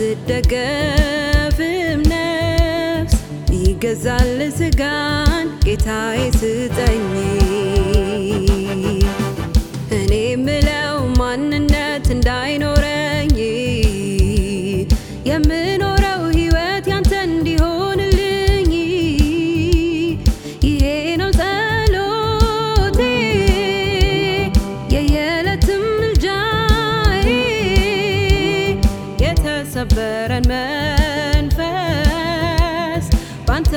የምትደገፍም ነፍስ ይገዛል ስጋን ጌታዬ ስጠኝ እኔ ምለው ማንነት እንዳይኖረኝ የምኖረው ሕይወት ያንተ እንዲሆንልኝ ይሄ ነው ጸሎቴ የየዕለትም ምልጃዬ የተሰበረን መንፈስ ባንተ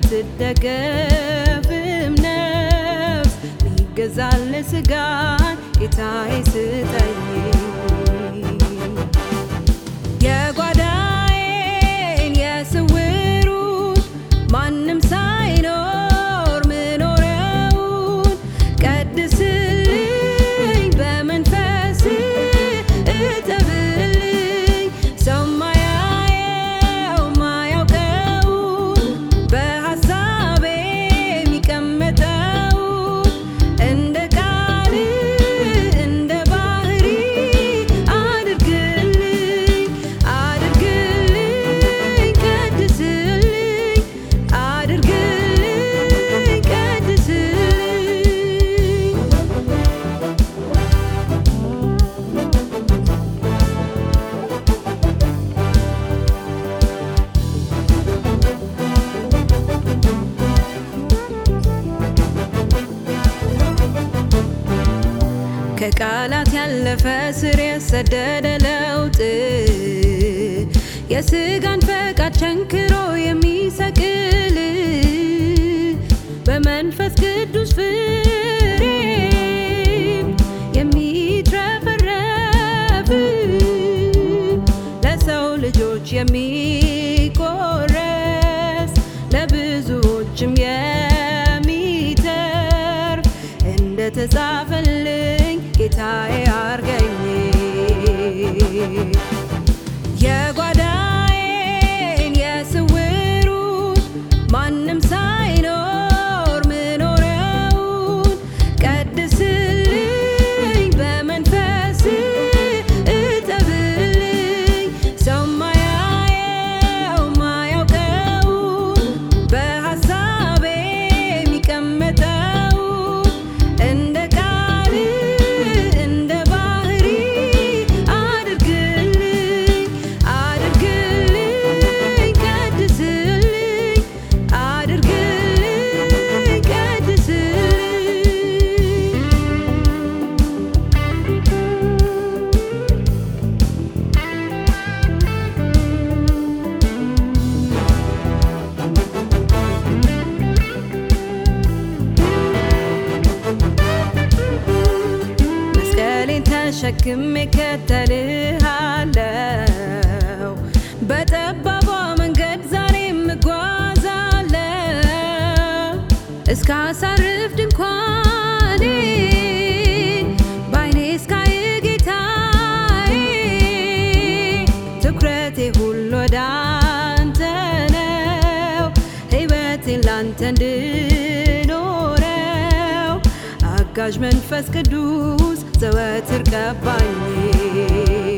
የምትደገፍም ነፍስ ይገዛል ስጋን ጌታዬ ስጠኝ የጓዳዬን የስውሩን ማንም ሳይኖር ምኖረውን ቀድስልኝ በመንፈስ እጠብልኝ ሰው ማያየው ማያውቀውን በሐሳቤ የሚቀመጠውን እንደ ቃል እንደ ባህሪ አድርግልኝ አድርግልኝ ቀድስልኝ አድርግልኝ ቀድስልኝ ከቃላት ያለፈ ስር የሰደደ ለውጥ የስጋን ፈቃድ ቸንክሮ የሚሰቅል በመንፈስ ቅዱስ ፍሬ የሚትረፈረፍ ለሰው ልጆች የሚቆረስ ለብዙዎችም የሚተርፍ እንደተጻፈልኝ ጌታዬ አርገኝ የጓዳዬን የስውሩን ማንም ሳይኖር ምኖረውን ቀድስልኝ በመንፈስ እጠብልኝ ሰው ማያየው ማያውቀውን በሐሳቤ የሚቀመጠውን እንደ ቃል እንደ ባህሪ አድርግልኝ አድርግልኝ ቀድስልኝ አድርግልኝ ቀድስልኝ መስቀሌን ተሸክሜ እከተልሃለሁ በጠባቧ መንገድ ዛሬም እጓዛለሁ እስከ አሳርፍ ድንኳኔ በዓይኔ እስካይ ጌታዬ ትኩረቴ ሁሉ ወደ አንተ ነው ሕይወቴን ላንተ እንድኖረው አጋዥ መንፈስ ቅዱስ ዘወትር ቀባኝ